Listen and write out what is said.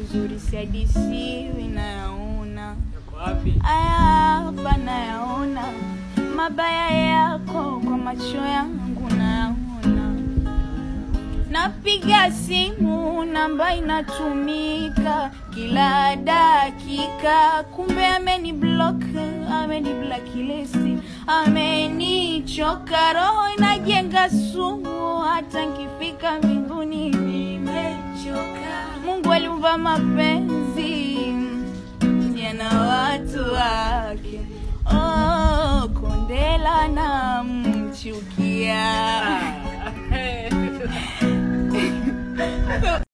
uzuri siadisiwi nayaona Yako wapi? aya hapa nayaona mabaya yako kwa macho yangu nayaona napiga simu namba inatumika kila dakika kumbe ameni block ameni blakilesi amenichoka roho inajenga sumu hata nkifika mbinguni nimechoka mungu aliumba mapenzi yana watu wake oh, kondela na mchukia Ah.